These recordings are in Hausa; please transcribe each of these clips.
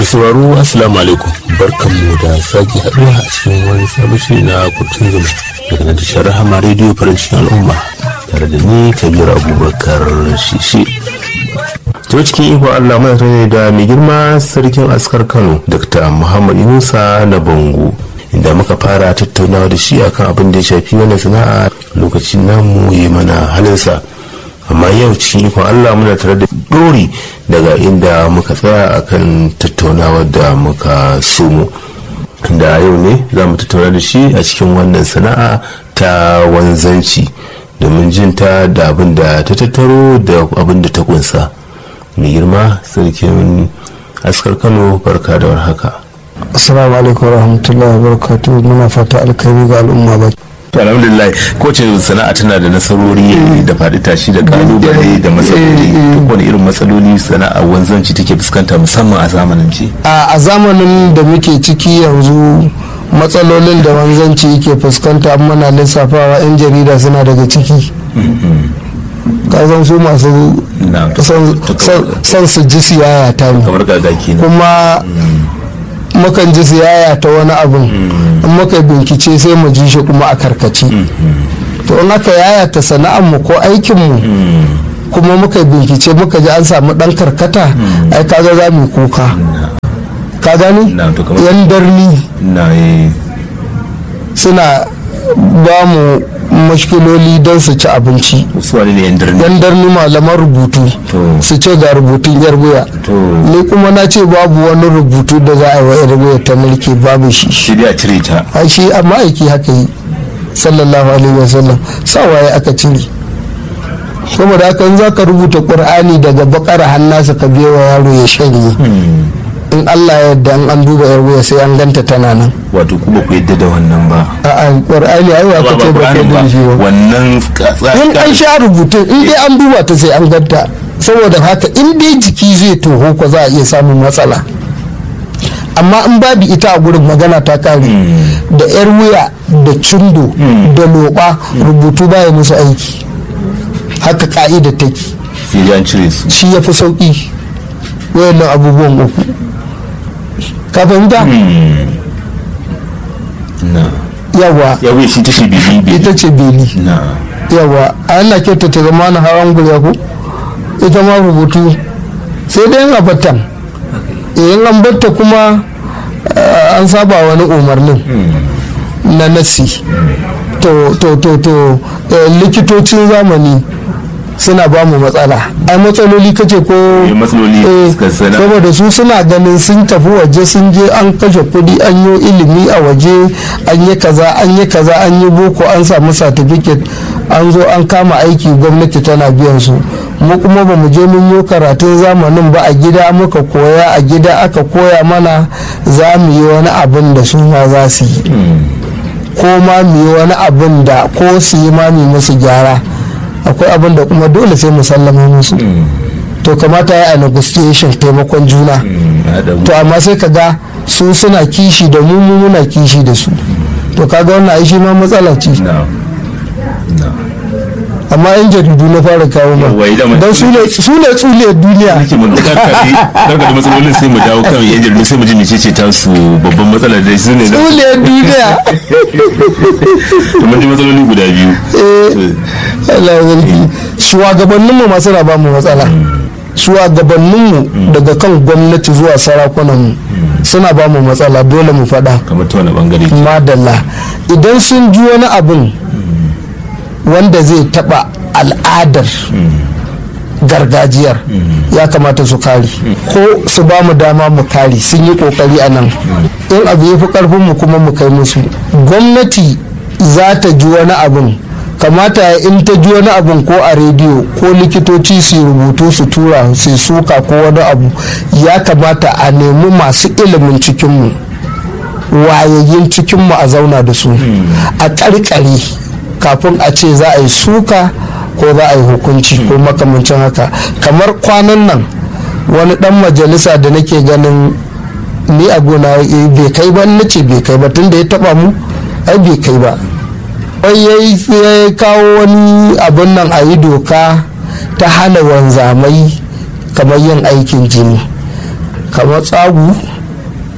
sauraro assalamu alaikum barkanmu da sake haɗuwa a cikin wani sabon shiri na kurtun zuma daga nan tashar rahama rediyo farin cikin al'umma tare da ni kabir abubakar shishi to cikin ikon allah muna tare da mai girma sarkin askar kano dr muhammad yunusa na bango inda muka fara tattaunawa da shi akan abin da ya shafi wannan sana'a lokacin namu ya mana halinsa amma yau cikin ikon allah muna tare da dori daga inda muka tsaya akan tattaunawa da muka somo da yau ne za mu tattauna da shi a cikin wannan sana'a ta wanzanci domin jin ta da abin da ta tattaro da abin da ta kunsa mai girma sarkin askar kano barka da warhaka assalamu alaikum warahmatullahi wabarakatuh muna fata alkhairi ga al'umma ba to alhamdulillah kowace sana'a tana da nasarori da faɗi tashi da kalubale da matsaloli duk wani irin matsaloli sana'a wanzanci take fuskanta musamman a zamanin ci a zamanin da muke ciki yanzu matsalolin da wanzanci yake fuskanta muna lissafawa 'yan jarida suna daga ciki kazan su masu son su ji siyaya ta ne kamar gagaki kuma mukan ji siyaya ta wani abin in muka bincike sai mu ji shi kuma a karkace to in aka yaya ta sana'ar mu ko aikin mu kuma muka bincike muka ji an samu dan karkata ai kaga za mu kuka ka gani yan darni suna ba mu mashkiloli don su ci abinci yan darni malaman rubutu su ce ga rubutun yarbuya ni kuma na ce babu wani rubutu da za a yi wa yarbuya ta mulki babu shi shi a cire ta a shi amma aiki haka yi sallallahu alaihi wasallam sawaye aka cire saboda haka in za ka rubuta ƙur'ani daga bakar hannasa ka biya wa yaro ya shanye in Allah ya yarda in an duba yar wuya sai an ganta tana nan wato kuma ku yadda da wannan ba a a qur'ani ai wa kace ba kai da shi ba wannan in an sha rubutun in dai an duba ta sai an ganta saboda haka in dai jiki zai toho ko za a iya samun matsala amma in babu ita a gurin magana ta kare da yar wuya da cindo da loba rubutu baya musu aiki haka ka'ida take sai an cire su shi ya fi sauki wayannan abubuwan uku ka fahimta yawa yawa shi ta ce beli ita ce beli yawa a yana kyauta ta zama na hawan gurya ko ita ma rubutu sai dai yin batan in an batta kuma an saba wani umarnin na nasi to to to to likitocin zamani suna ba mu matsala ai matsaloli kace ko matsaloli saboda su suna ganin sun tafi waje sun je an kashe kudi an yi ilimi a waje an yi kaza an yi kaza an yi boko an samu certificate an zo an kama aiki gwamnati tana biyan su mu kuma ba mu je mun yi karatun zamanin ba a gida muka koya a gida aka koya mana za mu yi wani abin da su ma za su yi ko ma mu yi wani abin da ko su yi ma mu musu gyara akwai abin da kuma dole sai mu sallama musu to kamata ya a negotiation taimakon juna to amma sai ka ga su suna kishi da mu mu muna kishi da su to kaga wannan ai shi ma matsala ce amma yan jaridu na fara kawo ma don su ne tsule duniya karka da matsalolin sai mu dawo kan yan jaridu sai mu ji mece ce ta su babban matsala da su ne tsule duniya mun ji matsaloli guda biyu Allah ya zargi shugabanninmu masu raba mu matsala shugabanninmu daga kan gwamnati zuwa sarakunanmu suna ba mu matsala dole mu faɗa kamar ta wani bangare madalla idan sun ji wani abin wanda zai taɓa al'adar gargajiyar ya kamata su kare ko su ba mu dama mu kare sun yi kokari a nan in abu ya fi karfin mu kuma mu kai musu gwamnati za ta ji wani abin kamata in ta ji wani abin ko a rediyo ko likitoci su rubutu su tura su suka ko wani abu ya kamata a nemi masu ilimin cikinmu wayayyin cikinmu a zauna da su a karkare kafin a ce za a yi suka ko za a yi hukunci ko makamancin haka kamar kwanan nan wani dan majalisa da nake ganin ni a gona bai kai ba na ce bai kai ba tun da ya taba mu ai bai kai ba wai ya kawo wani abin nan a yi doka ta hana wanzamai kamar yin aikin jini kamar tsagu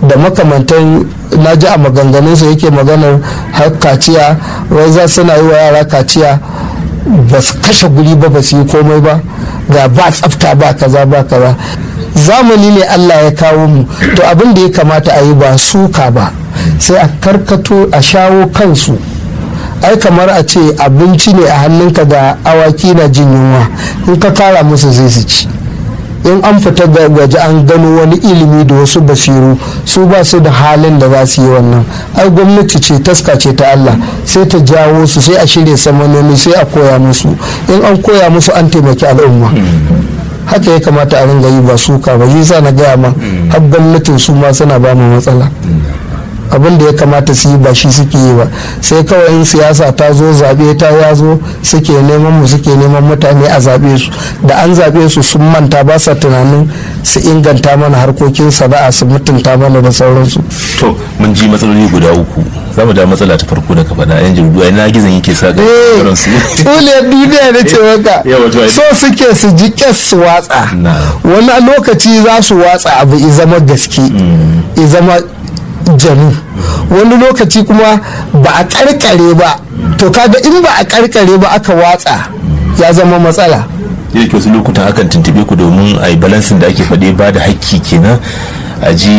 da makamantan na ji a maganganunsa yake maganar har kaciya wai za suna yi wa yara kaciya ba su kashe guri ba ba su yi komai ba ga ba tsafta ba kaza ba kaza zamani ne allah ya kawo mu to abin da ya kamata a yi ba suka ba sai a karkato a shawo kansu ai kamar a ce abinci ne a hannunka ga awaki na jin yunwa in ka kara musu zai su ci in an fita ga waje an gano wani ilimi da wasu basiru su ba su da halin da za su yi wannan ai gwamnati ce taska ce ta Allah sai ta jawo su sai a shirya samanoni sai a koya musu in an koya musu an taimaki al'umma haka ya kamata a ringa yi ba suka ba yi sa na gaya ma har gwamnatin su ma suna ba mu matsala abin da ya kamata su yi ba shi suke yi ba sai kawai in siyasa ta zo zaɓe ta ya zo suke neman mu suke neman mutane a zaɓe su da an zaɓe su sun manta ba sa tunanin su inganta mana harkokin sana'a su mutunta mana da sauransu to mun ji matsaloli guda uku za mu da matsala ta farko da ka faɗa yan jaridu ai na gizon yake sa ga su tule duniya da ce maka so suke su ji kyas su watsa wani lokaci za su watsa abu i zama gaske i zama janu wani lokaci kuma ba a karkare ba to kaga in ba a karkare ba aka watsa ya zama matsala yake wasu lokutan akan tuntube ku domin a yi balansin da ake faɗe ba da hakki kenan a ji